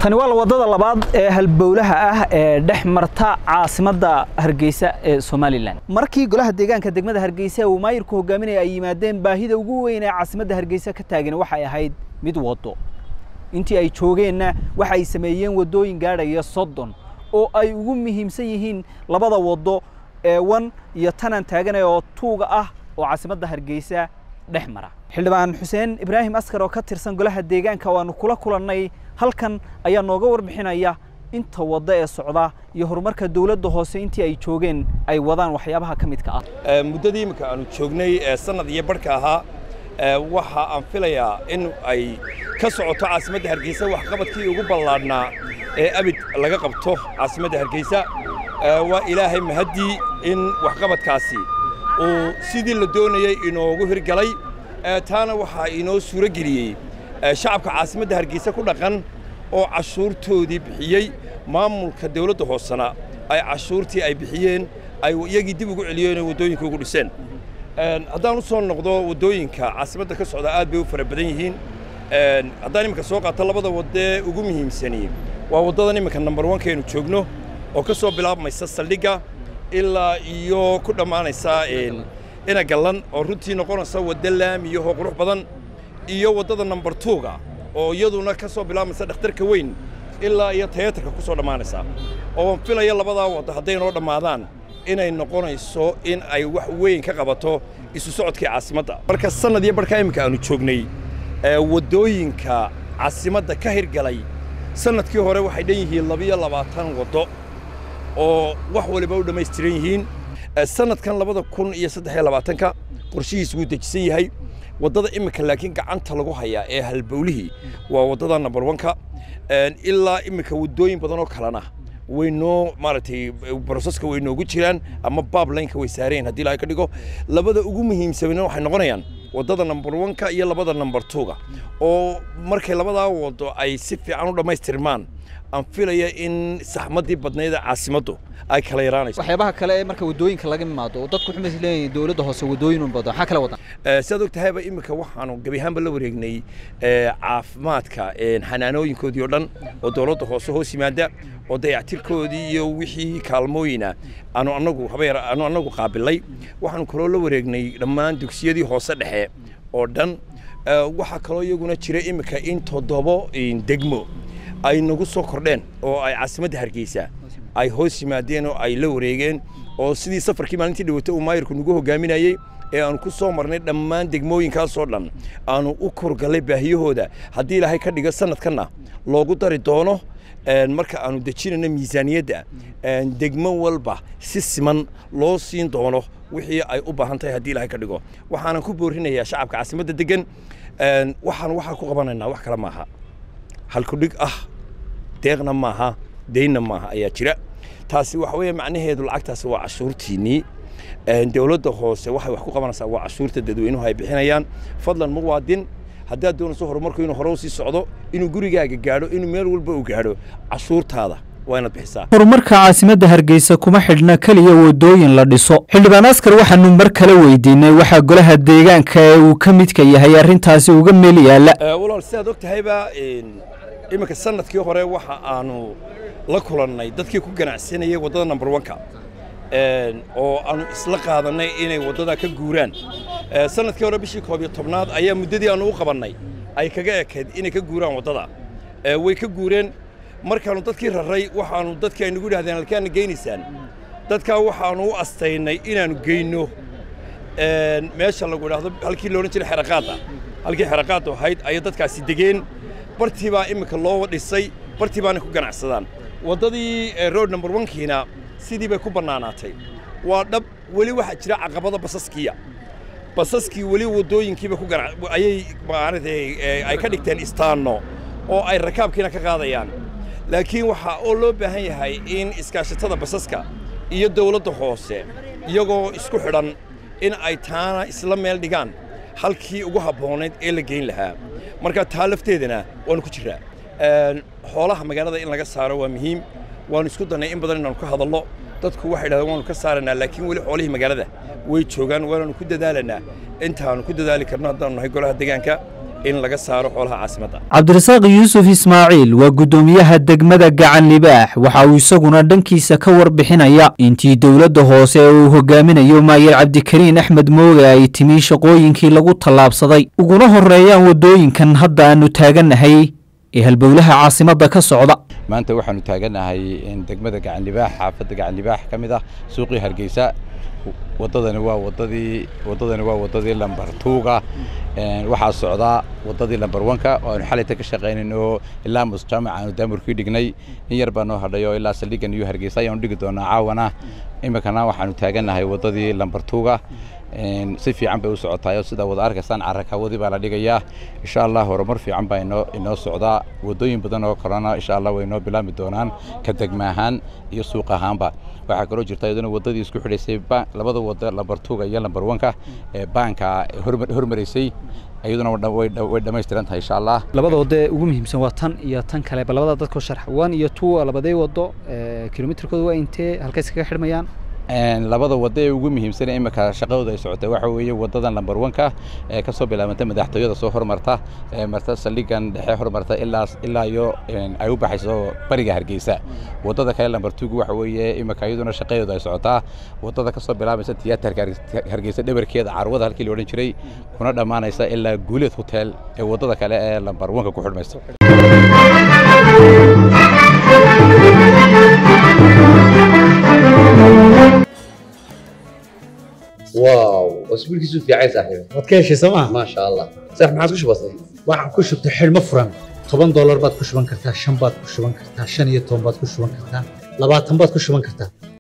tani waa wadada labaad ee halbowlaha ah ee dhex marta caasimadda hargeysa ee somalilan markii golaha deegaanka degmada hargeysa uu maayirku hogaaminaya ay yimaadeen baahida ugu weyn ee caasimadda hargeysa ka taagan waxay ahayd mid waddo intii ay joogeenna waxa ay sameeyeen waddooyin gaadhaya soddon oo ay ugu muhiimsan yihiin labada waddo ee wan iyo tanan taaganaya oo tuuga ah oo caasimadda hargeysa dhex mara xildhibaan xuseen ibraahim askar oo ka tirsan golaha deegaanka waanu kula kulannay halkan ayaa nooga warbixinaya inta waddo ee socda iyo horumarka dowladda hoose intii ay joogeen ay wadaan waxyaabaha ka midka ah muddadii imika aanu joognay ee sannad iyo barhka ahaa waxa aan filayaa in ay ka socoto caasimadda hargeysa waxqabadkii ugu ballaadhnaa ee abid laga qabto caasimadda hargeysa waa ilaahay mahaddii in waxqabadkaasi uu sidii la doonayey inoogu hirgalay taana waxaa inoo suuro geliyey shacabka caasimadda hargeysa ku dhaqan oo cashuurtoodii bixiyey maamulka dawladda hoosena ay cashuurtii ay bixiyeen ay iyagii dib ugu celiyeen oo waddooyinka ugu dhiseen haddaan u soo noqdo waddooyinka caasimadda ka socda aad bay u fara badan yihiin haddaan iminka soo qaato labada waddee ugu muhiimsani waa waddadan iminka nambar wankaynu joogno oo ka soo bilaabmaysa saldhigga ilaa iyo ku dhammaanaysa ina gallan oo runtii noqonaysa wadda laamiyahoo qurux badan iyo waddada nambar tuuga oo iyaduna ka soo bilaabmaysa dhakhtarka weyn ilaa iyo tayatarka ku soo dhammaanaysa oo aan filaya labadaa waddo hadday noo dhammaadaan inay noqonayso in ay wax weyn ka qabato isu socodkii caasimadda marka sannad iyo barhkaa iminka aanu joognay waddooyinka caasimadda ka hirgalay sannadkii hore waxay dhan yihiin labiyo labaatan waddo oo wax waliba u dhammaystiran yihiin sannadkan labada kun iyo saddex iyo labaatanka qorshihiis wuu dejisan yahay waddada iminka laakiin gacanta lagu hayaa ee halbowlihii waa waddada nambar wanka ilaa iminka waddooyin badan oo kalena way noo maaragtay broseska way noogu jiraan ama bablineka way saareen haddii ilahay ka dhigo labada ugu muhiimsanna waxay noqonayaan waddada nambar wanka iyo labada nambar tuuga oo markay labadaa waddo ay si fiican u dhammaystirmaan aan filaya in saxmaddii badnayd caasimaddu ay kala yaraanayso waxyaabaha kale ee marka waddooyinka laga imaado oo dadku waxay leeyihiin dowladda hoose waddooyin un badan maxaa kala wadan sidaad og tahayba iminka waxaanu gebi ahaanba la wareegnay caafimaadka xanaanooyinkoodii oo dhan oo dowladda hoose hoos yimaada oo dayactirkoodii iyo wixii kaalmooyina aanu anagu habeer aanu anagu qaabilay waxaanu kaloo la wareegnay dhammaan dugsiyadii hoose dhexe oo dhan waxaa kaloo iyaguna jira iminka in toddobo degmo ay nagu soo kordheen oo ay caasimadda hargeysa ay hoos yimaadeen oo ay la wareegeen oo sidii safarkii maalintii dhawata uu maayirku nagu hogaaminayey ee aanu ku soo marnay dhammaan degmooyinkaasoo dhan aanu u korgallay baahiyahooda haddii ilaahay ka dhigo sanadkanna loogu dari doono marka aanu dejinayno miisaaniyadda degmo walba si siman loo siin doono wixii ay u baahan tahay haddii ilaahay ka dhigo waxaanan ku boorinayaa shacabka caasimadda degan waxaan waxaa ku qabanaynaa wax kale maaha halkudhig ah deeqna maaha deynna maaha ayaa jira taasi waxa weeye macnaheedu lacagtaasi waa cashuurtiinnii dowladda hoose waxay wax ku qabanaysaa waa cashuurta dadweynuhu ay bixinayaan fadlan muwaadin haddaad doonayso horumarku inuu hore u sii socdo inuu gurigaaga gaadho inuu meel walba u gaadho cashuurtaada waa inaad bixisaa horumarka caasimadda hargeysa kuma xidhna keliya waddooyin la dhiso xildhibaan askar waxaanu mar kale weydiinay waxaa golaha deegaanka ee uu ka midka yahay arrintaasi uga meel yaalla walaal sidaad og tahayba iminka sanadkii hore waxa aanu la kulannay dadkii ku ganacsanayay waddada nambar wanka oo aanu isla qaadannay inay waddada ka guuraan sanadkii hore bishii koob iyo tobnaad ayaa muddadii aanu u qabannay ay kaga ekayd inay ka guuraan waddada way ka guureen markaannu dadkii raray waxaannu dadkii ay nagu idhahdeen halkaana geynaysaan dadkaa waxaannu u astaynay inaannu geyno meesha lagu idhaahdo halkii loodhan jiray xeraqaadda halkii xeraqaaddu ahayd ayay dadkaasi degeen bartii baa iminka loo dhisay bartii baana ku ganacsadaan waddadii road number onkiina sidii bay ku bannaanaatay waa dhab weli waxaa jira caqabada basaskiya basaskii weli waddooyinkiiba ku ayay maaragtay ay ka dhigteen istaanno oo ay rakaabkiina ka qaadayaan laakiin waxaa oo loo baahan yahay in iskaashatada basaska iyo dawladda hoose iyagoo isku xidhan in ay taana isla meel dhigaan halkii ugu habboonayd ee la geyn lahaa marka taa lafteedana waanu ku jiraa xoolaha magaalada in laga saaro waa muhiim waanu isku dannay in badan inaanu ka hadallo dadku waxay dhahdeen waanu ka saaraynaa laakiin weli xoolihii magaalada way joogaan waanaanu ku dadaalanaa intaanu ku dadaali karno haddaanu nahay golaha deegaanka in laga saaro xoolaha caasimadda cabdirasaaq yuusuf ismaaciil waa guddoomiyaha degmada gacan libaax waxa uu isaguna dhankiisa ka warbixinaya intii dowladda hoose ee uu hogaaminayo maayir cabdikariin axmed mooge ay timi shaqooyinkii lagu tallaabsaday uguna horeeyaan waddooyinkan hadda aanu taagannahay ee halbowlaha caasimadda ka socda maanta waxaanu taagannahay degmada gacanlibaax xaafadda gacanlibaax ka mid ah suuqii hargeysa wadadani waa wadadii wadadani waa wadadii lambar tuuga waxaa socdaa wadadii lambar wanka oo aanu xalayta ka shaqaynayno ilaa musjaamac aanu daamurkii dhignay in yar baa noo hadhay oo ilaa saldhigan iyo hargeysa ayaanu dhigi doonaa caawana iminkana waxaanu taagannahay wadadii lambar tuuga si fiican bay u socotaay oo sidaa wada arkaysaan carakawadii baa la dhigayaa insha allah horumar fiican baa inoo inoo socdaa wadooyin badan oo kalena insha allah way inoo bilaabmi doonaan ka degma ahaan iyo suuq ahaanba waxaa kaloo jirta iyaduna wadadii isku xidhaysay labada wada lambar tuuga iyo lambar wanka ee baanka hormaraysay iyaduna way dhammaystiran tahay insha allah labada wado ee ugu muhiimsan waa tan iyo tan kale bal labada dadkoo sharx one iyo two labadee wado kilomitirkooda waa intee halkays kaga xidhmayaan labada wado ee ugu muhiimsan imika shaqadooda ay socotay waxa weeye wadadan lambar wanka ee ka soo bilaabanta madaxtooyada soo hormarta ee marta saldhigan dhexe hormarta ilaa ilaa iyo ay u baxayso bariga hargeysa wadada kale lambar tugu waxa weeye imika iyaduna shaqadooda ay socotaa wadada ka soo bilaabaysa tiyaatarka hargeysa dhabarkeeda carwada halkii la odhan jiray kuna dhammaanaysa ilaa guuleed hotel ee wadada kale ee lambar wanka ku xidhmaysa واو اسبوعك في عين صاحبي waad ka heshay sooma ما شاء الله صح ما عادش بسيط waxaan ku shubtay xidhmo furan toban doolar baad ku shuban kartaa shan baad ku shuban kartaa shan iyo toban baad ku shuban kartaa labaatan baad ku shuban kartaa